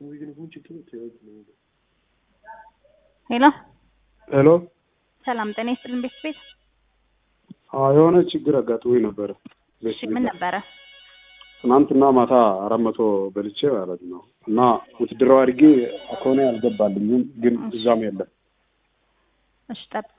ሄሎ ሄሎ ሰላም ጤና ይስጥልን ቤት ቤት አዎ የሆነ ችግር አጋጥሞኝ ነበረ። ቤት እሺ ምን ነበረ? ትናንትና ማታ አራት መቶ በልቼ ማለት ነው እና ውትድራዊ አድርጌ አካውንቴ አልገባልኝም፣ ግን እዛም የለም። እሺ ጠብቅ።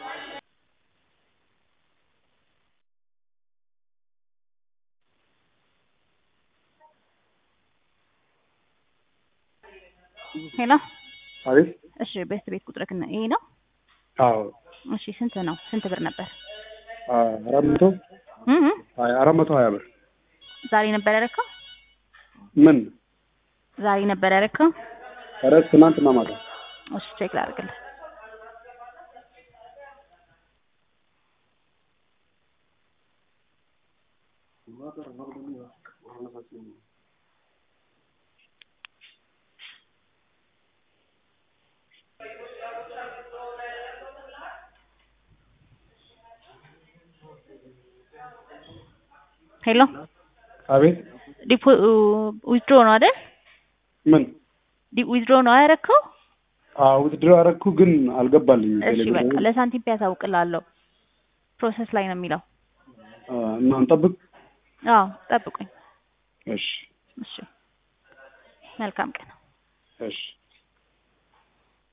ሄሎ አቤት እሺ ቤት ቤት ቁጥርህ እና ይሄ ነው? አዎ እሺ ስንት ነው? ስንት ብር ነበር? አራት መቶ እ እ አራት መቶ ሀያ ብር ዛሬ ነበር ያደረከው? ምን ዛሬ ነበር ያደረከው? ኧረ ትናንትና ማታ እሺ ቼክ ላድርግልህ። ሄሎ አቤት ዲፖ ዊዝድሮ ነው አይደል? ምን ዊዝድሮ ነው ያደረከው? አዎ ውትድራዊ አደረኩ፣ ግን አልገባልኝም። እሺ ቴሌግራም በቃ ለሳንቲም ፒ ያሳውቅልሃለሁ። ፕሮሰስ ላይ ነው የሚለው። እና እንጠብቅ። አዎ ጠብቁኝ። እሺ እሺ መልካም ቀን። እሺ